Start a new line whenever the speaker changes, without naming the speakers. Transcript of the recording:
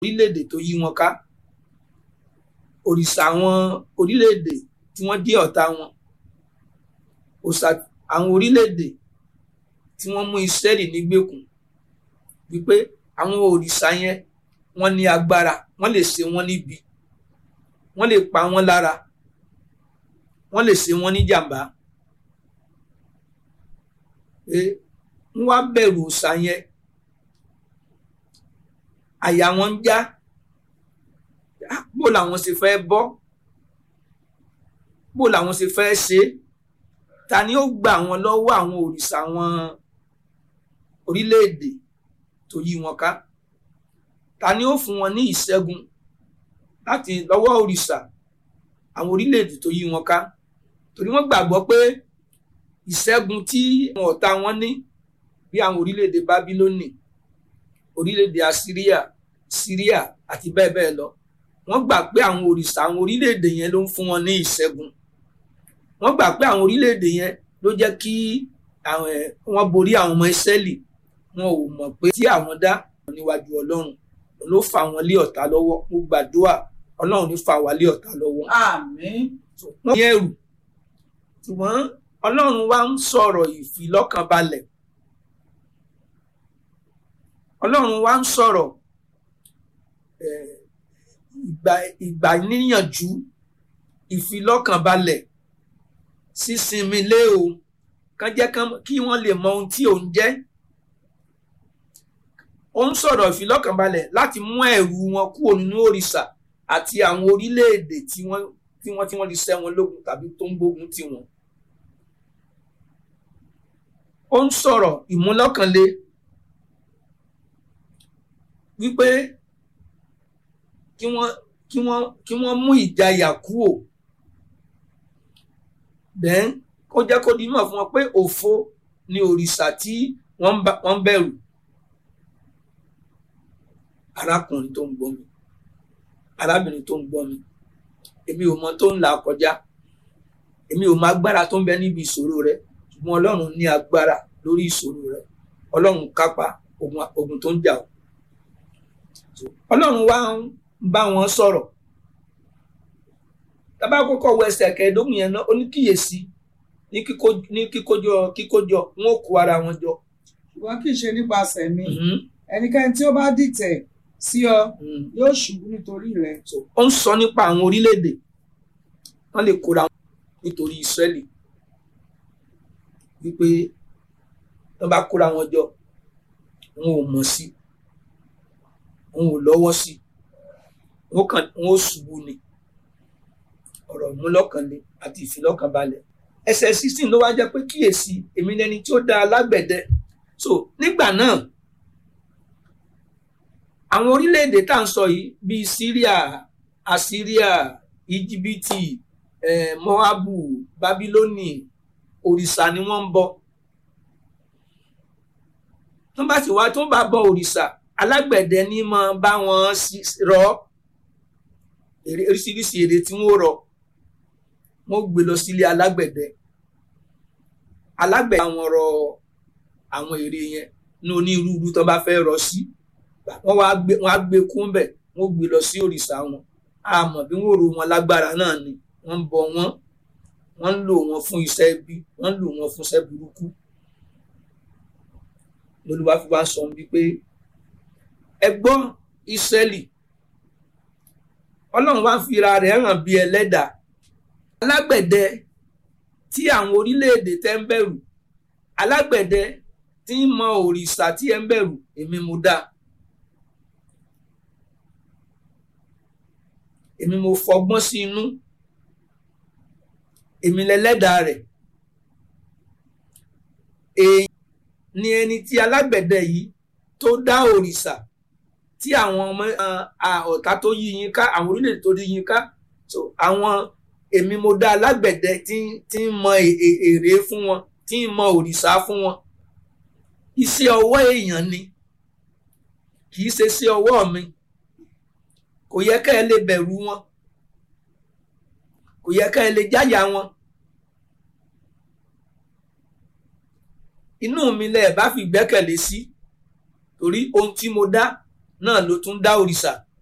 orílẹ̀-èdè tó yí wọn ká òrìṣà àwọn orílẹ̀-èdè tí wọ́n jẹ́ ọ̀tá wọn òòṣà àwọn orílẹ̀-èdè tí wọ́n mú Ísírẹ́lì nígbèkùn wípé àwọn òrìṣà yẹn wọ́n ní agbára wọ́n lè ṣe wọ́n níbi wọ́n lè pa wọ́n lára wọ́n lè ṣe wọ́n ní jàǹbá pé wọ́n wá bẹ̀rù òòṣà yẹn àyà wọn ń já bó làwọn ṣe fẹ́ bọ́ bó làwọn ṣe fẹ́ ṣe ta ni ó gbà wọn lọ́wọ́ àwọn òrìṣà wọn orílẹ̀-èdè tó yí wọn ká ta ni ó fún wọn ní ìṣẹ́gun láti lọ́wọ́ òrìṣà àwọn orílẹ̀-èdè tó yí wọn ká torí wọ́n gbàgbọ́ pé ìṣẹ́gun tí àwọn ọ̀tá wọn ní bí àwọn orílẹ̀-èdè bábílónì orílẹ̀-èdè assyria syria àti bẹ́ẹ̀ bẹ́ẹ̀ lọ wọ́n gbà pé àwọn òrìṣà àwọn orílẹ̀-èdè yẹn ló ń fún wọn ní ìṣẹ́gun wọ́n gbà pé àwọn orílẹ̀-èdè yẹn ló jẹ́ kí wọ́n borí àwọn ọmọ ìsẹ́lì wọn ò mọ̀ pé tí àwọn dá níwájú ọlọ́run ló fà wọ́n lé ọ̀tá lọ́wọ́ mo gbàdúrà ọlọ́run ní fà wá lé ọ̀tá lọ́wọ́.
àmín.
wọ́n ní ẹ̀rù ṣùgbọ́n ọlọ́run wá ń sọ̀rọ̀ ìfilọ́kànbalẹ̀ ọlọ́run wá ń sọ̀rọ̀ ìgbà níyànjú ìfilọ́kànbalẹ̀ sísinmi lé o kán jẹ́ kí wọ́n lè mọ ohun tí òun jẹ́ ó ń sọ̀rọ̀ ìfilọ́kànbalẹ̀ láti mú ẹ̀rù wọn kúrò nínú òrìṣà àti àwọn orílẹ̀-èdè tí wọ́n tí wọ́n tí wọ́n ti ṣẹ́ wọn lógun tàbí tó ń gbógun tì wọ́n. ó ń sọ̀rọ̀ ìmúlọ́kànle wípé kí wọ́n kí wọ́n kí wọ́n mú ìjayà kúrò then kó jẹ́ kó di mọ̀ fún wọn pé òfo ni òrìṣà tí wọ́n ń bẹ̀rù arákùnrin tó ń gbọ́ mi arábìnrin tó ń gbọ́ mi èmi ò mọ tó ń là kọjá èmi ò mọ agbára tó ń bẹ níbi ìṣòro rẹ ṣùgbọ́n ọlọ́run ní agbára lórí ìṣòro rẹ ọlọ́run kápá ogun tó ń jà ọ́ ọlọ́run wá ń bá wọn sọ̀rọ̀ tábà kọ́kọ́ wọ ẹsẹ̀ kẹẹ̀ẹ́dógún yẹn náà ó ní kíyèsí ní kíkójọ kíkójọ wọn ò kó ara wọn jọ.
ṣùgbọ́n kì í ṣe nípasẹ̀ mi ẹnikẹ́ni tí ó bá dìtẹ̀ sí ọ yóò ṣubú nítorí rẹ.
ó ń sọ nípa àwọn orílẹ̀-èdè wọ́n lè kóra wọn nítorí Ísírẹ́lì wípé wọ́n bá kóra wọn jọ wọn ò mọ̀ sí wọn ò lọ́wọ́ sí wọn kàn wọn ò ṣubú ni ọ̀rọ̀ múlọ́kànlé àti ìfilọ́kànbalẹ̀ ẹsẹ̀ sixteen ló wá jẹ́ pé kíyèsí èmi lẹni tí ó dá alágbẹ̀dẹ so nígbà náà àwọn orílẹ̀-èdè tá à ń sọ yìí bíi Syria Assyria Íjíbítì eh, Moabu Babiloni òrìṣà ni wọ́n ń bọ tó bá sì wá tó bá bọ òrìṣà alágbẹ̀dẹ ní máa bá wọn rọ oríṣiríṣi èrè tí wọ́n rọ wọ́n gbé lọ sílé alágbẹ̀dẹ alágbẹ̀dẹ àwọn rọ àwọn èrè yẹn ní onírúurú tó bá fẹ́ rọ sí wọ́n wá gbé wọ́n á gbé kún bẹ̀ wọ́n gbé lọ sí òrìṣà wọn àmọ́ bí wọ́n rò wọn lágbára náà ni wọ́n ń bọ wọ́n wọ́n ń lò wọ́n fún iṣẹ́ ibi wọ́n ń lò wọ́n fún iṣẹ́ burúkú lolúwa fi wá sọ wípé ẹ gbọ́ Ísírẹ́lì ọlọ́run wá fira rẹ̀ hàn bí ẹlẹ́dàá alágbẹ̀dẹ tí àwọn orílẹ̀-èdè tẹ́ ń bẹ̀rù alágbẹ̀dẹ tí ń mọ òrìṣà tí ẹ ń bẹ̀rù èmi mo dá èmi mo fọgbọ́n sí inú èmi lẹlẹ́dàá rẹ̀ èyí ni ẹni tí alágbẹ̀dẹ yìí tó dá òrìṣà tí àwọn ọmọ ọ̀tá tó yí yín ká àwọn orílẹ̀-èdè tó yí yín ká so àwọn èmi mo dá alágbẹ̀dẹ tí tí ń mọ èrè fún wọn tí ń mọ òrìṣà fún wọn iṣẹ́ ọwọ́ èèyàn ni kì í ṣe sí ọwọ́ mi kò yẹ ká ẹ lè bẹ̀rù wọn kò yẹ ká ẹ lè jáyà wọn inú mi lẹ bá fi gbẹ́kẹ̀lé sí torí ohun tí mo dá náà ló tún dá òrìṣà